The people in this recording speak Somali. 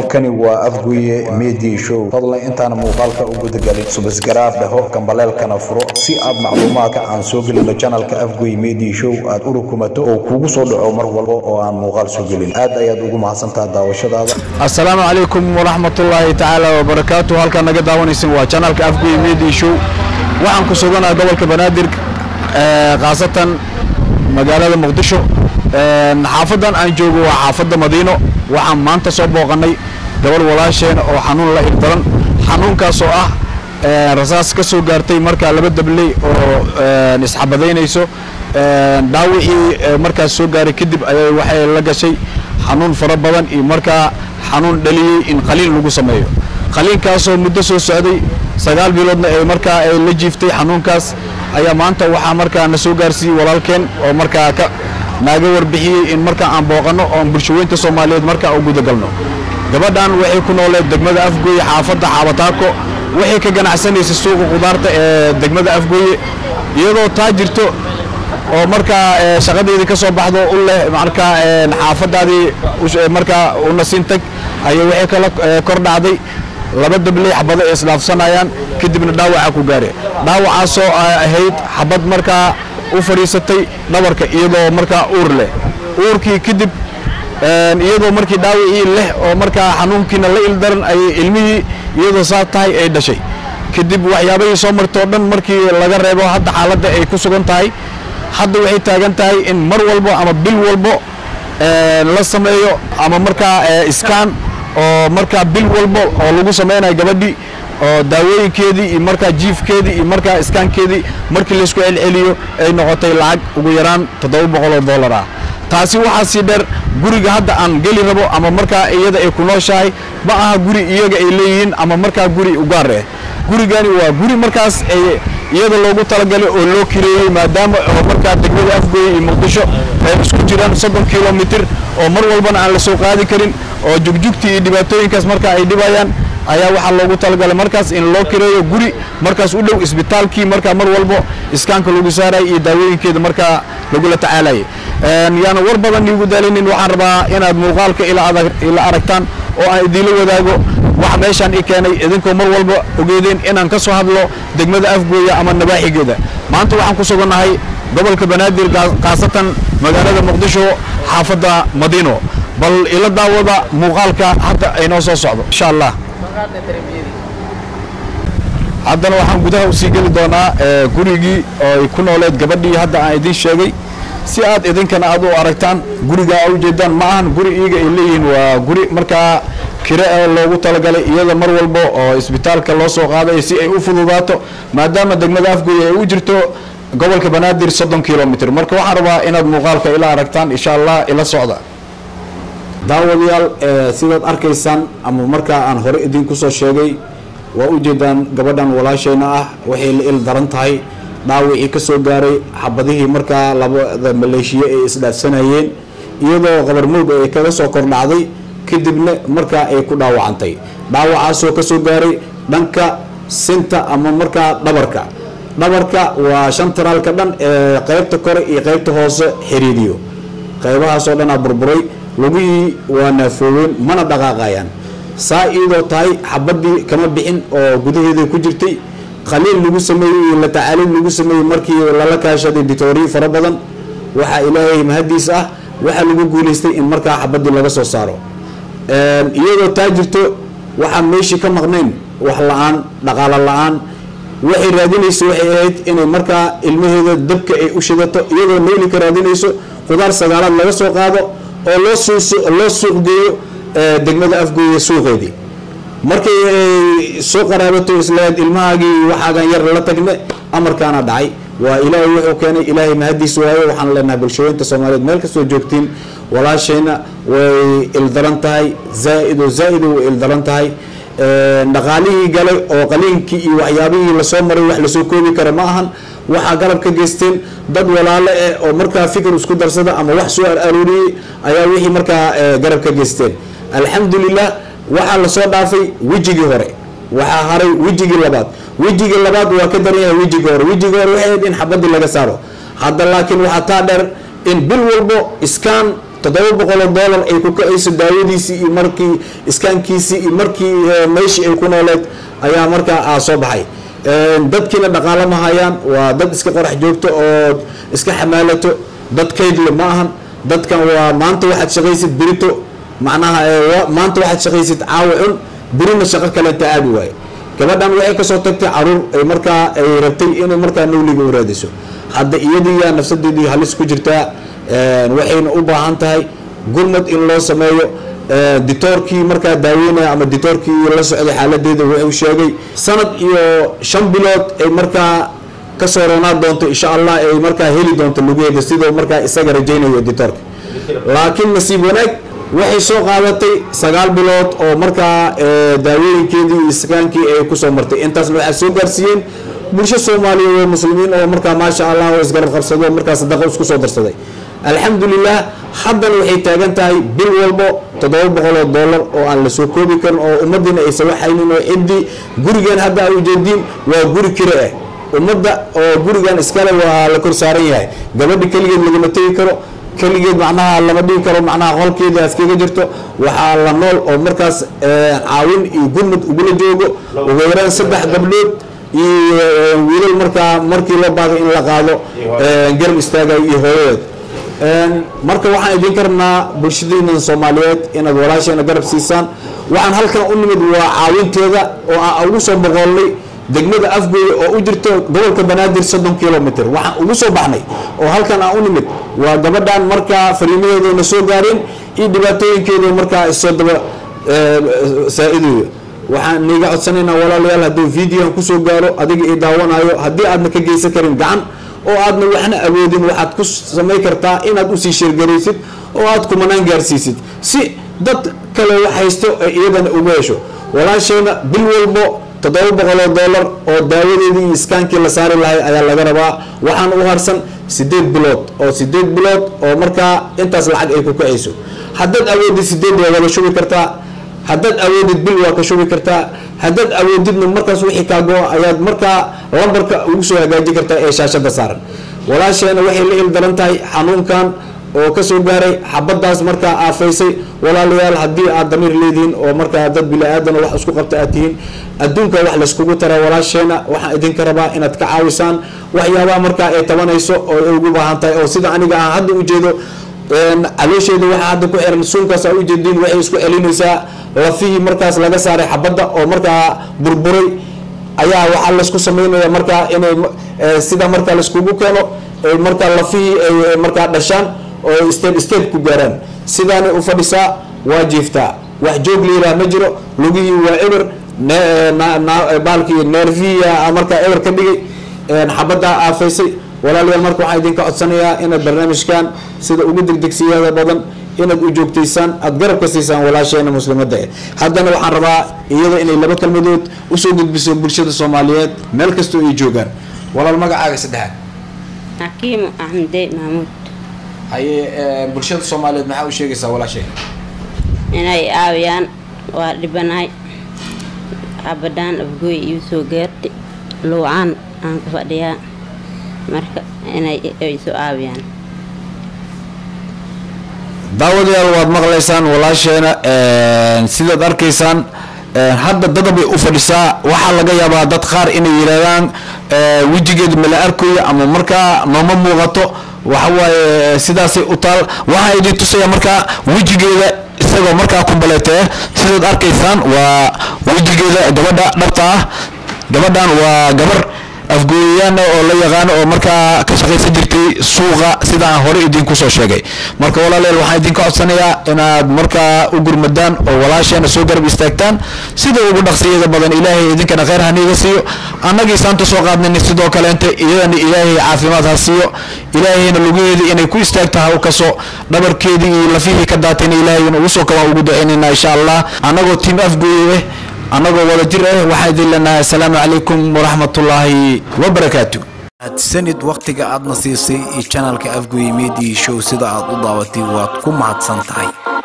halkani waa afguye media show fadlan intaan muuqaalka u gudagalin subasgaraab dhaho gambaleelkana furo si aad macluumaadka aan soo gelino janalka afguye media show aad u rukumato oo kugu soo dhaco mar walba oo aan muuqaal soo gelin aad ayaad ugu mahadsantaha daawashadaada asalaamu calaykum waraxmatullaahi tacaala wabarakaatu halkaan naga daawanaysan waa janalka afguye media show waxaan ku suganaha gobolka banaadir khaasatan magaalada muqdisho xaafadan aan joogo waa xaafadda madiino waxaan maanta soo booqannay gabadh walaasheena oo xanuun la irdaran xanuunkaas oo ah rasaas ka soo gaartay markaa laba dabley oo isxabadaynayso dhaawicii markaas soo gaaray kadib ayay waxay la gashay xanuun fara badan iyo markaa xanuun dhaliyey in qaliin lagu sameeyo qaliinkaasoo muddo soo socday sagaal biloodna ay markaa ay la jiiftay xanuunkaas ayaa maanta waxaa markaa na soo gaarsiiyey walaalkeen oo markaa ka naaga warbixiyey in markaa aan booqanno oon bulshaweynta soomaaliyeed markaa u gudagalno gabadhan waxay ku nooleed degmada afgooye xaafadda xaabataako waxay ka ganacsanaysay suuqa khudaarta ee degmada afgooye iyadoo taa jirto oo markaa shaqadeedii ka soo baxdo u leh markaa xaafadaadii markaa una sintag ayay waxay kala kor dhacday laba dabley xabado ay isdhaafsanayaan kadibna dhaawaca ku gaare dhaawacaasoo ahayd xabad markaa u fadhiisatay dhabarka iyadoo markaa uur leh uurkii kadib iyadoo markii dhaawacii leh oo markaa xanuunkiina la ildaran ayay ilmihii iyadoo saa tahay ay dhashay kadib waxyaabahii soo martoo dhan markii laga reebo hadda xaaladda ay ku sugan tahay hadda waxay taagan tahay in mar walbo ama bil walbo la sameeyo ama markaa iskaan oo markaa bil walbo oo lagu samaynayo gabadhii oo daawooyinkeedii iyo markaa jiifkeedii iyo markaa iskaankeedii markii laysku celceliyo ay noqotay lacag ugu yaraan toddoba boqol oo dollar ah taasi waxaa sii dheer guriga hadda aan geli rabo ama markaa iyada ay ku nooshahay ma aha guri iyaga ay leeyihiin ama markaa guri ugaar eh gurigani waa guri markaas ay iyada loogu talagalay oo loo kireeyey maadaama oo markaa degmada afgooye iyo muqdisho ay isku jiraan soddon kilomitir oo mar walbana aan la soo qaadi karin oo jugjugtii iyo dhibaatooyinkaas markaa ay dhibayaan ayaa waxaa loogu talagalay markaas in loo kireeyo guri markaas u dhow isbitaalkii markaa mar walbo iskaanka lagu saarayay iyo daawooyinkeeda markaa lagula tacaalayay yaana war badan iigu daalinin waxaan rabaa inaad muuqaalka ila aragtaan oo aan idiinla wadaago waxa meeshaan i keenay idinkoo mar walba ogeedeen inaan ka soo hadlo degmada afgooya ama nabaaxigeeda maanta waxaan ku sugannahay gobolka banaadir khaasatan magaalada muqdisho xaafadda madiino bal ila daawada muuqaalka hadda aynoo soo socdo insha allah haddana waxaan gudaha usii geli doonaa gurigii oo ay ku nooleed gabadhii hadda aan idiin sheegay si aad idinkana aad u aragtaan gurigaa a ujeedaan ma ahan guri iyaga ay leeyihiin waa guri markaa kire loogu talagalay iyada mar walba oo isbitaalka loo soo qaadayo si ay u fududaato maadaama degmada afgooye ay u jirto gobolka banaadir soddon kilomitr marka waxaan rabaa inaad muuqaalka ila aragtaan insha allah ila socda daawadayaal sidaad arkaysaan ama markaa aan hore idinku soo sheegay waa ujeedaan gabadhan walaashayna ah waxay la il daran tahay dhaawicii ka soo gaaray xabadihii markaa labada maleeshiye ay isdhaafsanayeen iyadoo qabarmowd ay kaga soo kordhacday kadibna markaa ay ku dhaawacantay dhaawacaasoo ka soo gaaray dhanka sinta ama markaa dhabarka dhabarka waa shantaraalka dhan ee qaybta kore iyo qaybta hoose xiriiriyo qaybahaasoo dhanaa burburay lugihii waa naafooween mana dhaqaaqayaan saa iyadoo tahay xabadii kama bixin oo gudaheeda ku jirtay qaliil lagu sameeyey iyo la tacaaliil lagu sameeyey markii lala kaashaday dictoriyi fara badan waxaa ilaahay mahadiis ah waxaa lagu guulaystay in markaa xabadii laga soo saaro iyadoo taa jirto waxaan meeshii ka maqnayn wax la-aan dhaqaalo la-aan waxay raadinayso waxay ahayd inay markaa ilmaheeda dabka ay u shidato iyadoo neyli ka raadinayso khudaar sagaalaad laga soo qaado oo loo loo suuq geeyo degmada afgooye suuqeedii markay soo qaraabato islaad ilmahaagii waxaagan yar la tagne amarkaana dhacay waa ilaahay wuxuu keenay ilaahay mahadiis waayo waxaan leenahay bulshooyinta soomaaliyeed meel kastoo joogtiin walaashayna way ildaran tahay zaa-id oo zaa-id way ildaran tahay dhaqaalihii galay oo qaliinkii iyo waxyaabihii lasoo maray wax lasoo koobi kara ma ahan waxaa garab ka geysteen dad walaalo eh oo markaa fikir isku darsada ama wax soo arooriyey ayaa wixii markaa garab ka geysteen alxamdulilah waxaa lasoo dhaafay wejigii hore waxaa haray wejigii labaad wejigii labaad waa ka daran yahay wejigii hore wejigii hore waxay ahayd in xabadii laga saaro hadda laakiin waxaa taa dheer in bil walbo iskaan toddoba boqoloo doolar ay ku kacayso daawadiisii iyo markii iskaankiisii iyo markii meeshii ay ku nooleed ayaa markaa aa soo baxay dadkiina dhaqaalo ma hayaan waa dad iska qorax joogto oo iska xamaalato dad kaydle ma ahan dadkan waa maanta waxaad shaqaysid berito macnaha maanta waxaad shaqaysid caawa cun berina shaqo kalenta aadi waaye gabadhan waxay kasoo tagtay caruur ay markaa ay rabtay inay markaa nawliga u raadiso hadda iyadiiyaa nafsadeedii halis ku jirtaa waxayna u baahan tahay gurmad in loo sameeyo ditoorkii markaa daaweynaya ama ditoorkii la socday xaaladeeda wuxuu sheegay sanad iyo shan bilood ay markaa kasoo roonaan doonto insha allah ay markaa heli doonto lugaheeda sidoo markaa isaga rajaynayo ditoorka laakiin nasiib wanaag waxay soo qaadatay sagaal bilood oo markaa daawooyinkeedii iyo iskaankii ay kusoo martay intaasna waxaa soo gaarsiiyeen bulsho soomaaliyeed oo muslimiin oo markaa maasha allah oo isgarab qabsado markaa sadaqa isku soo darsaday alxamdulilah haddana waxay taagan tahay bil walbo toddoba boqol oo dollar oo aan la soo koobi karin oo ummadiina aysan waxaynin oo ciddii gurigan hadda a ujeediin waa guri kire ah ummadda oo gurigan iskale waa la kor saaran yahay gabadha keligeed lagama tegi karo keligeed macnaha lama dhigi karo macnaha qolkeeda askaga jirto waxaa la nool oo markaas caawin iyo gurmud ugula joogo ugu yaraan saddex gabdhood iyo wiilal markaa markii loo baahday in la qaado garab istaagayo iyo hooyadeed marka waxaan idinka rabnaa bulshadiina soomaaliyeed inaad walaasheena garab siisaan waxaan halkan u nimid waa caawinteeda oo aan ugu soo boqoolnay degmada afgooye oo u jirto gobolka banaadir soddon kilomitr waxaan ugu soo baxnay oo halkan aan u nimid waa gabadhan markaa fariimaheedana soo gaareen iyo dhibaatooyinkeeda markaa isoo daba saa-idayo waxaan niiga codsanaynaa walaalayaal hadduu videoan kusoo gaaro adiga i daawanayo haddii aadna ka geysan karin gacan oo aadna waxna awoodin waxaad ku samay kartaa inaad usii sheergaraysid oo aad kumanaan gaarsiisid si dad kale wax haysto ay iyadana ugu hesho walaasheena bil walbo toddoba boqoloo dollar oo daawadeedii iyo iskaankii la saari lahay ayaa laga rabaa waxaan u harsan sideed bilood oo sideed bilood oo markaa intaas lacag ay ku kacayso haddaad awoodid sideed waa wada shubi kartaa haddaad awoodid bil waa ka shubi kartaa haddaad awoodidna markaas wixii kaago ayaad markaa lambarka ugu soo hagaaji kartaa ee shaashada saaran walaasheena waxay la il daran tahay xanuunkan oo kasoo gaaray xabadaas markaa aafaysay walaalayaal haddii aad damiir leedihiin oo markaa dad bili-aadana wax isku qabta aad tihiin adduunka wax layskugu taraa walaasheena waxaan idinka rabaa inaad ka caawisaan waxyaabaha markaa ay tabanayso oo ay ugu baahan tahay oo sida aniga aan hadda ujeedo caloosheeda waxaa hadda ku xiran suunkaas aa ujeediin waxay isku celinaysaa lafihii markaas laga saaray xabadda oo markaa burburay ayaa waxaa laysku sameynaya markaa inay sida markaa layskugu keeno markaa lafihii ay markaa dhashaan oo step step ku gaaraan sidaanay u fadhisaa waa jiiftaa wax joog liiraa ma jiro lugihii waa eber baalkii nerviya markaa eber ka dhigay xabaddaa aafaysay walaalayaal marka waxaan idinka codsanayaa inaad barnaamijkan sida ugu degdegsiyada badan inaad u joogtaysaan aada garab ka siisaan walaasheena muslimadda eh haddana waxaan rabaa iyada inay laba kelmadood usoo gudbiso bulshada soomaaliyeed meel kastoo ay joogaan walaal magacaaga saddexaad xakiimo axmede mahmuud haye bulshada soomaaliyeed maxaa u sheegaysaa walaasheena inay caawiyaan waa dhibanahay abadaan afgooy iu soo gaartay luucaan aan ku fadhiyaa marka inay isu caawiyaan daawadayaal waad maqlaysaan walaasheena sidaad arkaysaan hadda dadabay u fadhisaa waxaa laga yaabaa dad qaar inay yidhaahdaan wejigeeda mala arkayo ama markaa nooma muuqato waxawaaye sidaasay u taal waxaa idin tusaya markaa wejigeeda isagoo markaa ku baleetee sidaad arkaysaan waa wejigeeda gabadha dhabta ah gabadhan waa gabar afgooyayaana oo la yaqaano oo markaa ka shaqaysan jirtay suuqa sida aan hore idinku soo sheegay marka walaalayaal waxaan idinka codsanayaa inaad markaa u gurmadaan oo walaasheena soo garab istaagtaan sida ugu dhaqsiyada badan ilaahay idinkana kheyr haniiga siiyo annagii saanta soo qaadnayna sidoo kaleente iyadana ilaahay caafimaad ha siiyo ilaahayna lugaheedii inay ku istaagta ha u kaso dhabarkeedii iyo lafihii ka daatayna ilaahayna ugu soo kabaan ugu ducaynayna insha allah annagoo tiim afgooye eh annagoo wada jir ah waxaan idin leenahay assalaamu calaykum waraxmatullaahi wabarakaatu sanid wakhtiga aadna siisay iyo janalka afgoye media show sida aad u daawatay waad ku mahadsan tahay